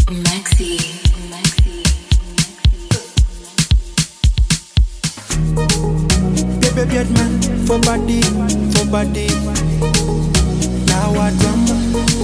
Maxi. Maxi. Baby Birdman, for body, for body. Now what drama?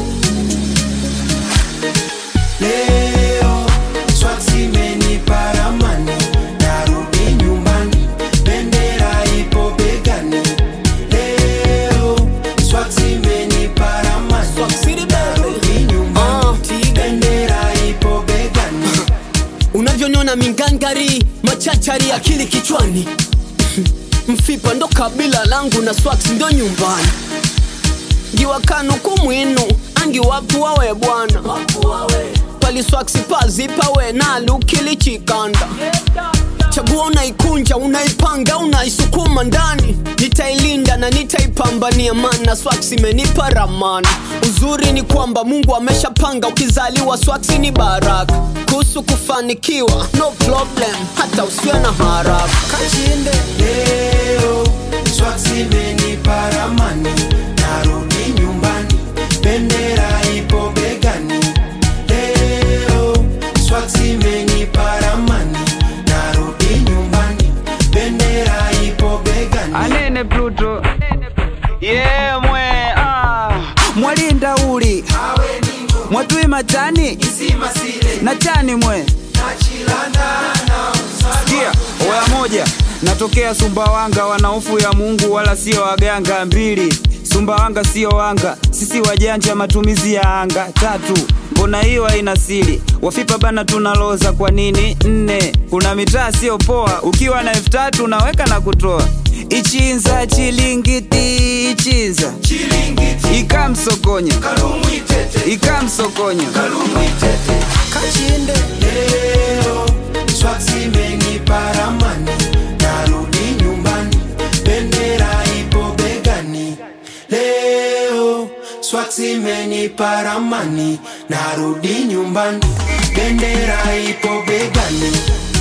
Leo, swaksi meni paramani. Narudi nyumbani, bendera ipo begani. Leo, swaksi meni paramani. Narudi nyumbani, bendera ipo begani. unavyoniona mingangari machachari akili kichwani mfipa ndo kabila langu na swax ndo nyumbani ngiwakanu kumwinu angi wapu wawe bwana pali swaksi pazipawe nalukilichikanda chagua unaikunja unaipanga unaisukuma ndani nitailinda na nitaipambania mana swaksi imenipa ramani uzuri ni kwamba mungu ameshapanga ukizaliwa swaksi ni baraka kuhusu kufanikiwa no problem hata usiwe na haraka kachinde leo swaksi meni paramani narudi nyumbani bendera ipo begani leo swaksi meni paramani narudi nyumbani bendera ipo begani anene pluto yemwe ah. mwalinda uli mwatui matani na chani mwe sikia oya moja natokea sumbawanga wanaofu ya mungu wala sio waganga mbili sumbawanga sio wanga sisi wajanja matumizi ya anga tatu mbona hiyo haina siri wafipa bana tunaloza kwa nini nne kuna mitaa sio poa ukiwa na elfu tatu unaweka na kutoa ichinza chilingiti ichinza ikamsokonya ikamsokonya kachinde leo swaksi meni paramani narudi nyumbani bendera ipo begani leo swaksi meni paramani narudi nyumbani bendera ipo begani